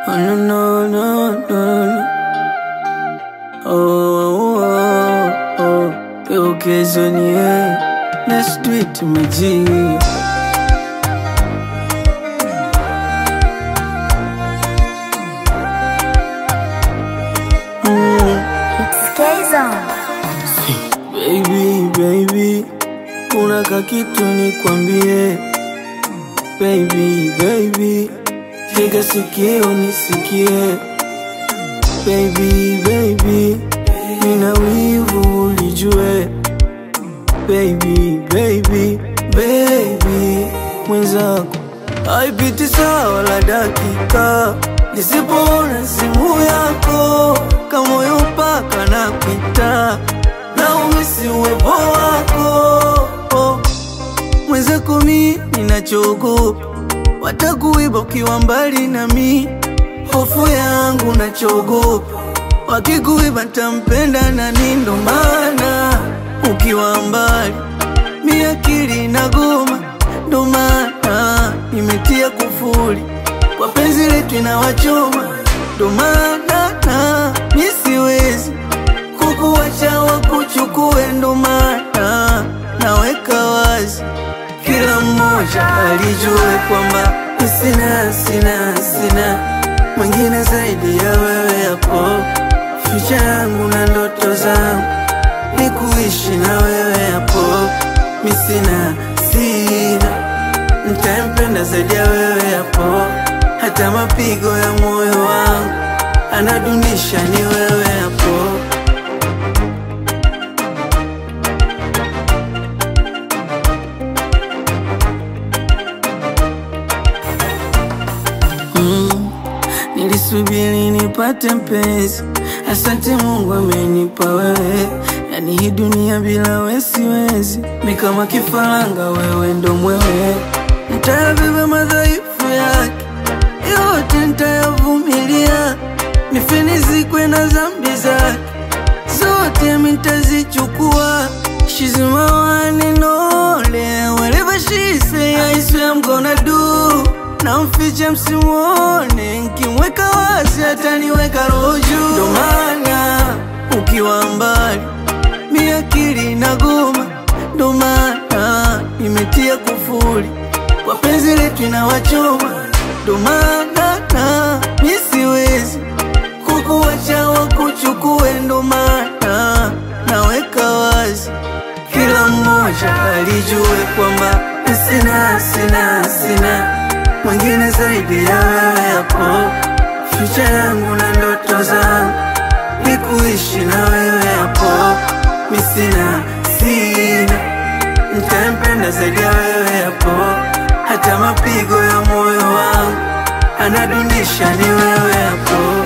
Oh, no, no, no, no, no. Oh, oh, oh. Yo kesho ni yeye. Let's do it, maji. Mm. Baby, baby, kuna kakitu nikwambie. Baby, baby, tega sikio nisikie. Baby, baby, nina wivu ulijue. Baby, baby, baby, mwenzako haipiti sawa la dakika nisipoona simu yako, kamoyo mpaka na kwita na umisi uwepo wako oh. Mwenzako mi ninachoogopa watakuiba ukiwa mbali na mi, hofu yangu nachoogopa wakikuiba ntampenda nani? Ndo maana ukiwa mbali mi akili inagoma, ndo maana nimetia kufuli kwa penzi letu inawachoma, ndo maana na mi siwezi kukuwacha wakuchukue, ndo maana naweka wazi kila mmoja alijue kwamba sina sina sina mwingine zaidi ya wewe hapo. Ficha yangu na ndoto zangu ni kuishi na wewe hapo. Mi sina sina nitampenda zaidi ya wewe hapo, hata mapigo ya moyo wangu anadunisha ni wewe hapo. Mm, nilisubiri nipate mpenzi, asante Mungu amenipa wewe. Yani hii dunia bila wewe siwezi, mi kama kifaranga, wewe ndo mwewe. Nitayabeba madhaifu yake yote, nitayavumilia, nife nizikwe na dhambi zake zote, mi nitazichukua. She's my one and only, whatever she say, I swear I'm gonna do na mfiche msimuone, nkimweka wazi ataniweka roho juu. Ndo maana ukiwa mbali mi akili inagoma, ndo maana nimetia kufuli kwa penzi letu inawachoma, ndo maana na mi siwezi kukuwacha wakuchukue, ndo maana naweka wazi kila mmoja alijue kwamba sina sina sina mwingine zaidi ya wewe hapo. Ficha yangu na ndoto zangu ni kuishi na wewe hapo. Mi sina sina nitampenda zaidi ya wewe hapo, hata mapigo ya moyo wangu anadunisha ni wewe hapo.